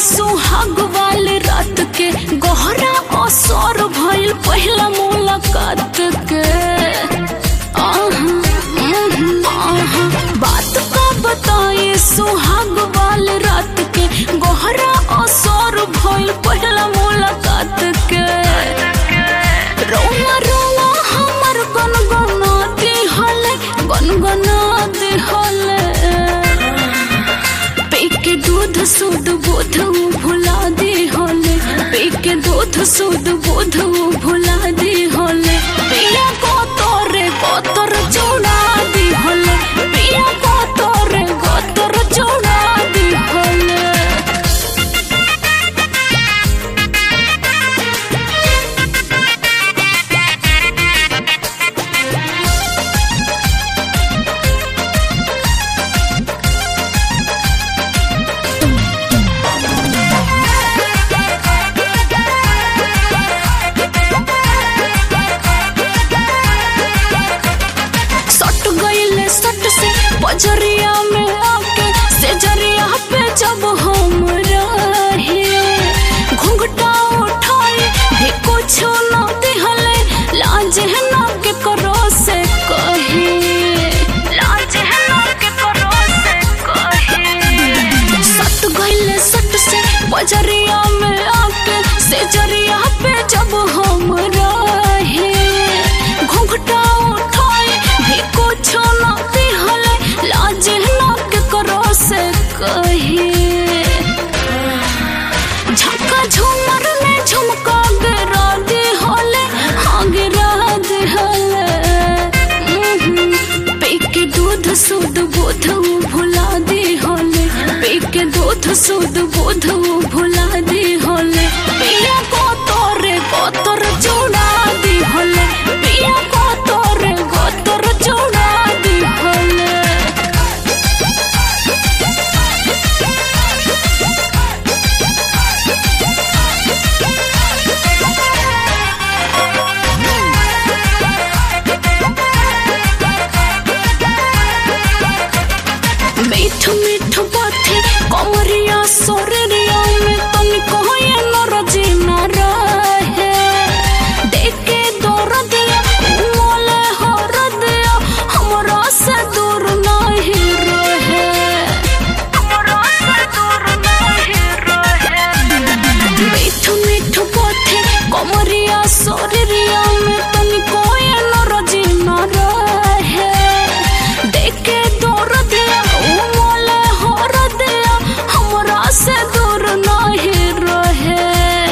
सुहाग वाले रात के गहरा असर भइल पहला मुलाकात के आहा, उहुं, आहा। बात का बताए सुहाग वाले रात के गहरा असर भइल पहला मुलाकात के रोवा रोवा हमर गनगना दिहले गनगना दिहले पेके दूध सुध बोध उ भुला दी होले पेके दूध सुध बोध उ भुला दी होले पिया को तोरे गोतर चूड़ा दी होले पिया को तोरे गोतर चूड़ा दी होले सट गईले सट से बजरिया में आके से जरिया पे जब हम रहे घुंघटा उठाए भी कुछ न दिहले लाज है ना के करो से कहे लाज है ना के करो से कहे सट गईले सट से बजरिया में आके से जरिया पे जब हम रहे घुंघटा उठाए भी कुछ न दिहले लाज न के करो से कहे झटका झूमर में झुमका गिरा दे होले हाँ गिरा दे होले उहुं, पी के दूध सुध बोध उ भुला दे होले पी के दूध सुध बोध उ भुला दे होले पिया को तोरे गोतर चूड़ा दी होले पिया को तोरे गोतर चूड़ा दी होले मीठ मीठ बाथे कमरिया सोरिया में तनिको ये नरजी न रहे देखे दौर दिया मोले हर दिया हमरा से दूर नहीं रहे हमरा से दूर नहीं रहे मीठ मीठ बाथे कमरिया सोरिया में तनिको ये नरजी न रहे देखे दौर दिया उ मोले हर दिया हमरा से दूर नहीं रहे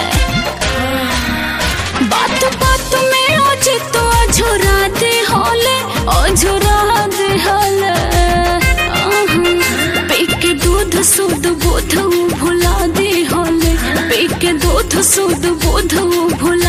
बात बात में आज तो अझुरा दे होले अझुरा दे होले आहा, पी के दूध सुध बोध उ भुला दे होले पी के दूध सुध बोध उ भुला